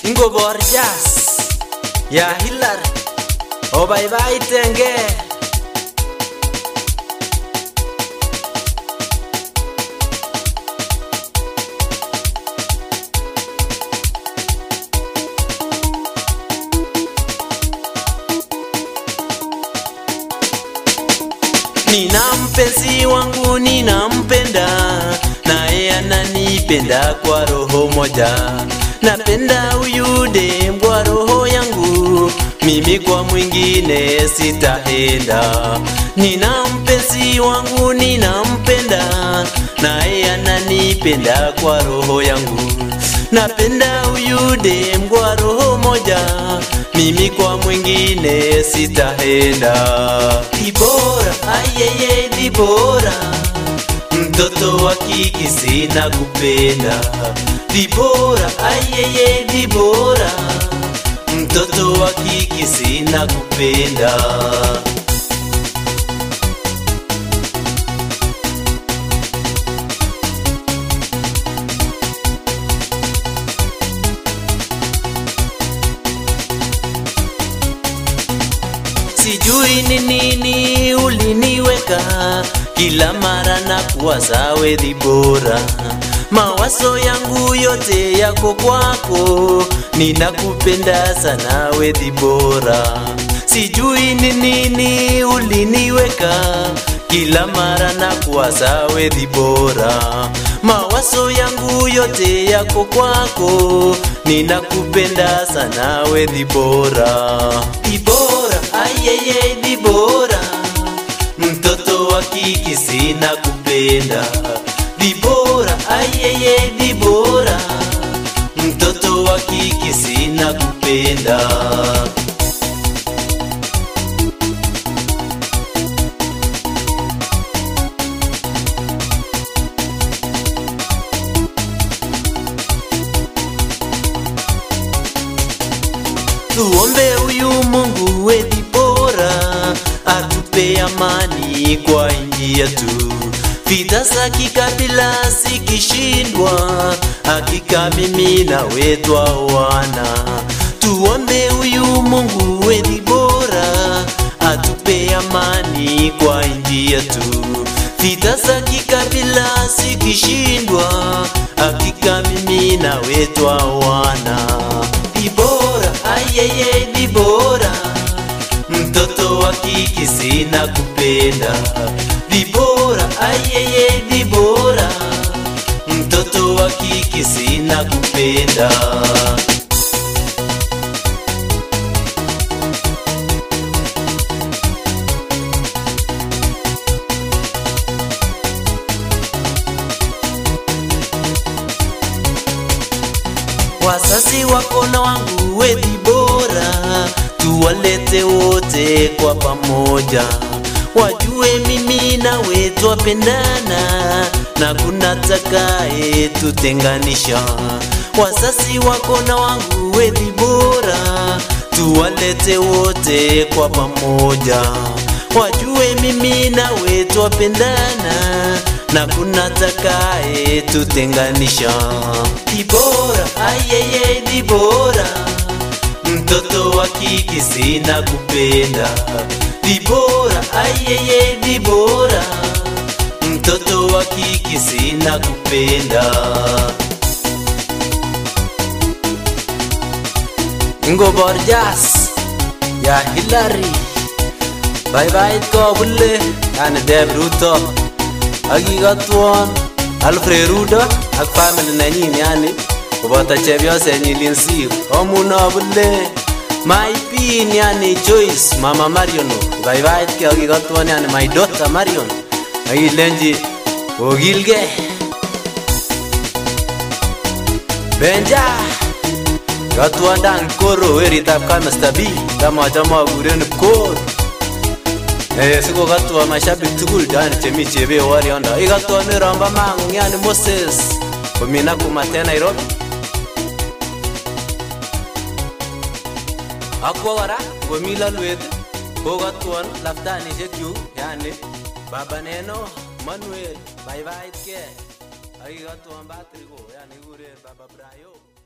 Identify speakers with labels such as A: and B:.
A: ingobor jazz ya Hilary obaibaitenge Nina mpenzi wangu ninampenda, naye ananipenda kwa roho moja. Napenda huyu dem kwa roho yangu, mimi kwa mwingine sitaenda. Nina mpenzi wangu ninampenda, naye ananipenda kwa roho yangu. Napenda huyu dem kwa roho moja, mimi kwa mwingine sitaenda. Dibora, ayeye Dibora, mtoto wa kike sina kupenda. Dibora, ayeye Dibora, mtoto wa kike sina kupenda. sijui ni nini uliniweka kila mara na kuwaza wedhi bora mawazo yangu yote yako kwako ninakupenda sana wedhi bora sijui ni nini uliniweka kila mara na kuwaza wedhi bora mawazo yangu yote yako kwako ninakupenda sana wedhi bora dibora ayeye dibora mtoto wa kike sina kupenda dibora ayeye dibora mtoto wa kike sina kupenda tuombe huyu Mungu wethi bora atupe amani kwa nchi yetu. Vita za kikabila zikishindwa, hakika mimi na wetu wana. Tuombe huyu Mungu wethi bora atupe amani kwa nchi yetu. Vita za kikabila zikishindwa, hakika mimi na wetu wana. Dibora, ayeye Dibora, mtoto wa kike sina kupenda. Dibora, ayeye Dibora, mtoto wa kike sina kupenda. Wasasi wako na wangu wethi bora, tuwalete wote kwa pamoja, wajue mimi na we twapendana na kuna takaye tutenganisha. Wasasi wako na wangu wethi bora, tuwalete wote kwa pamoja, wajue mimi na we twapendana na kuna takaye tutenganisha. Dibora, ayeye Dibora, mtoto wa kike sina kupenda. Dibora, ayeye Dibora, mtoto wa kike sina kupenda. Ngobor jazz ya Hilary bye bye ko bulle yani Dave Ruto akikotwon Alfred Rudo ak family nenyin yani koboto chepyosenyin Linsir omuno bule my pin yani Joyce mama Marion ibaibaitkei akikotwon yani my daughter Marion akilenji okilgei Benja Katwandang koro weritab kamesta B tamachame akuren koro Eh, sikokatwa mashabik tugul yani chemi chebe wariondo ikatwa miromba mangu yani Moses komi Nakumatt en Nairobi akwo kora komi lalwet kokatwon laftanishekchuk yani baba neno Manuel baibaitkei akikatwon Patrick yani kikuren baba Brayo